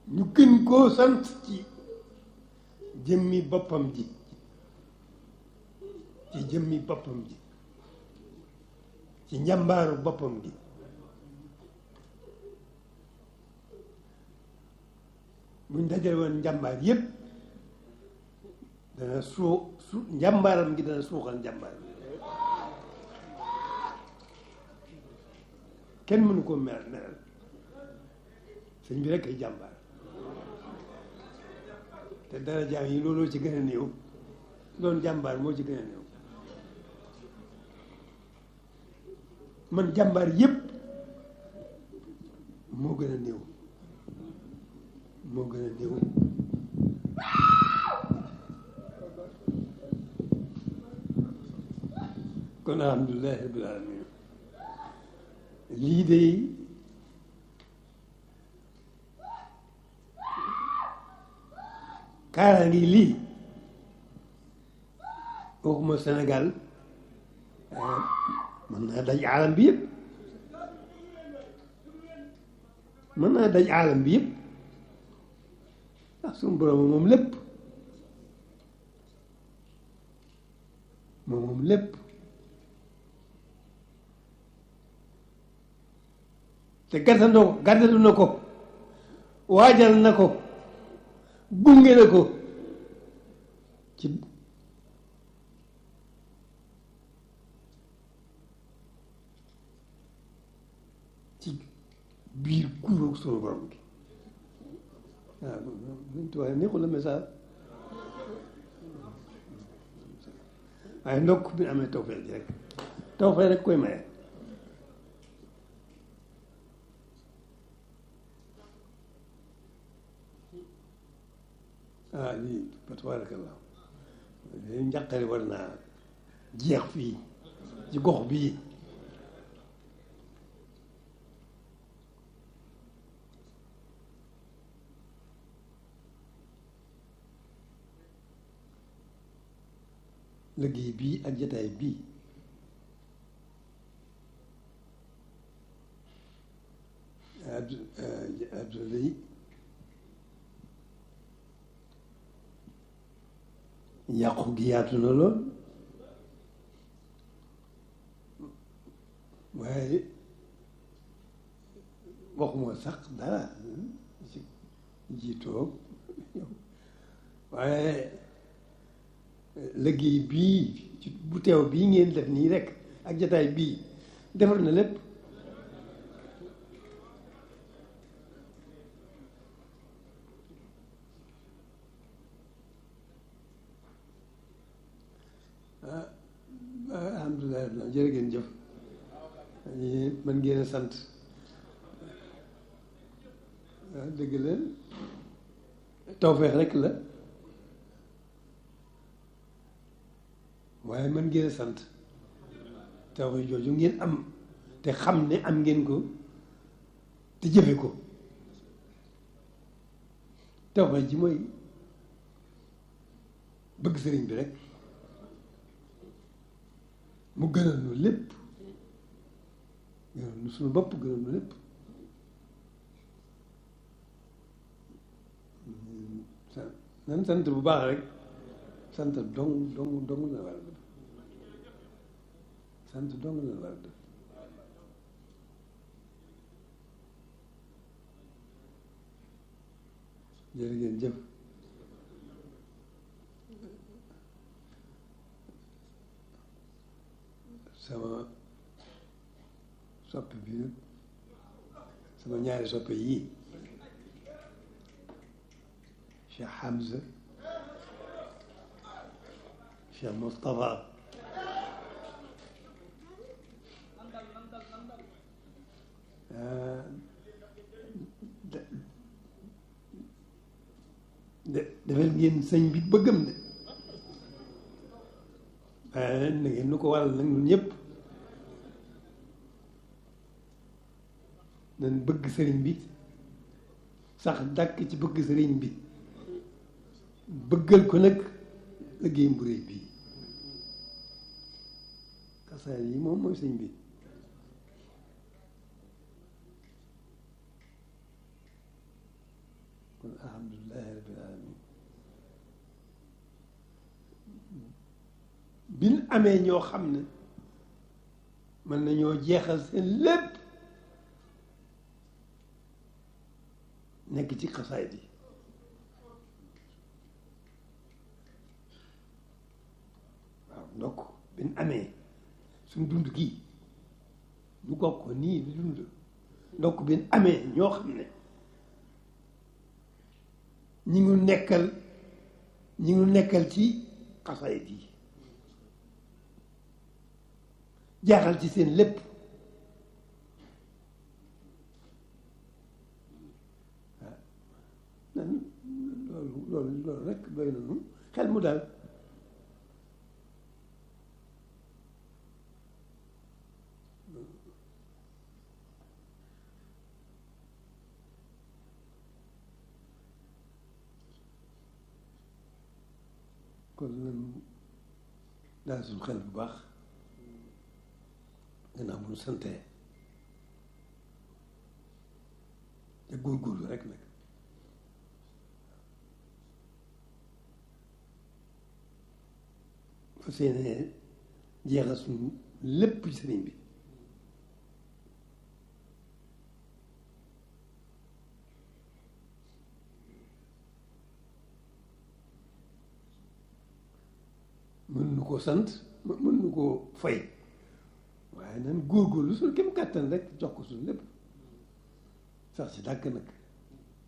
ñu gën koo sant ci jëmmi boppam ji ci jëmmi boppam ji ci njàmbaaru boppam gi buñ dajale woon njàmbaar yépp dana suu su njàmbaaram gi dana suuxal njàmbaar kenn mënu ko meral meral sëñ bi rek ay jàmbaar te dara jaam yi looloo ci gën a néew doon jàmbaar moo ci gën a néew man jàmbaar yépp moo gën a néew moo gën a néew kon alhamdulilahi rabbil alamin lii de kaara ngi lii waxuma Sénégal mën naa daj aalam bi yëpp mën naa daj aalam bi yëpp ndax suñu borom moom lépp moom moom lépp te gàttandoo ko gàttandu na ko waajal na ko gunge na ko ci ci biir kuréel sunu borom gi waaw luñ tubaab neexul la message waaye ndokk bi amee tawfeex ji rek tawfeex rek koy maye ah lii fa tabarakallah lii njàqare war naa jeex fii ci gox bii liggéey bii ak jataay bii addu adduna yi yàqu gi yaatu na lool waaye waxuma sax dara ci jiitoog waaye liggéey bii ci bu teew bii ngeen def nii rek ak jataay bii defar na lépp ah alhamdulilah jërë ngeen jëf man ngeen a sant waaw dëgg la tawfeex rek la waaye man ngeen a sant tawfeex jooju ngeen am te xam ne am ngeen ko te jëfe ko tawfeex ji mooy bëgg sëriñ bi rek mu gënal nu lépp gënal nu suñu bopp gënal nu lépp nan sant bu baax rek sant dong dong dong la war a def sant dong la war a def jërë ngeen jëf sama soppe bi nag sama ñaari soppe yii Cheikh Hamza Cheikh Moustapha de defal ngeen sëñ bi bëggam de waaye na ngeen nu ko waral nag ñun ñëpp nañ bëgg sëriñ bi sax dàkk ci bëgg sëriñ bi bëggal ko nag liggéey bu réy bii xasaar yi moom mooy sëñ bi alhamdulilahi rabbil alamin biñ amee ñoo xam ne mën nañoo jeexal seen lépp nekk ci xasaayid yi waaw ndokk biñ amee suñ dund gii ñu bokk ko nii di dund ndokk biñ amee ñoo xam ne ñi ngi nekkal ñi ngi nekkal ci xasaayid yi jaaxal ci seen lépp waaw nan loolu loolu loolu rek doy na nu xel mu daal kon nan daal suñu xel bu baax gannaaw bu ñu santee te góorgóorlu rek nag fas yéene jeexal suñu lépp ci sëriñ bi mën nu koo sant mën nu koo fay waaye nan góorgóorlu suñu kem kàttan rek jox ko suñu lépp sax ci dàkk nag